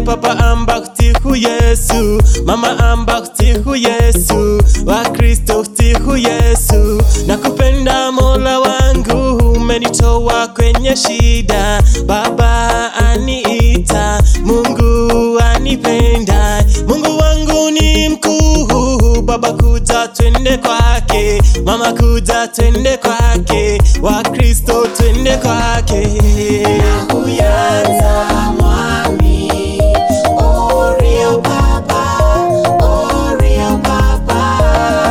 papa amba kutihu Yesu, mama amba kutihu Yesu, Wakristo kutihu Yesu. Nakupenda Mola wangu, umenitoa kwenye shida. Baba aniita, Mungu anipenda. Mungu wangu ni mkuu, Baba kuja twende kwake, mama kuja twende kwake, Wakristo twende kwake. Nakuyanza mwami, Orio Papa, Orio Papa.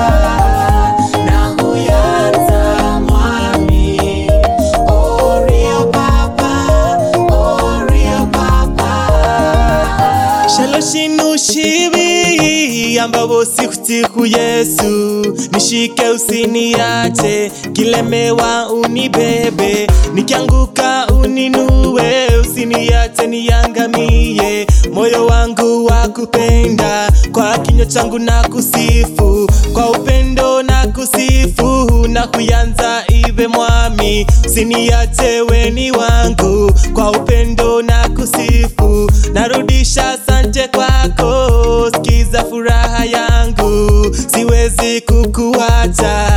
Nakuyanza mwami, Orio Papa, Orio Papa. Shaloshinu shibi ambao sikutiku Yesu, nishike usiniache, kilemewa unibebe, nikianguka uninue, usiniache niangamie. Moyo wangu wa kupenda, kwa kinywa changu na kusifu, kwa upendo na kusifu, na kuyanza iwe mwami, usiniache weni wangu, kwa upendo na kusifu, narudisha asante kwako, sikiza furaha yangu, siwezi kukuacha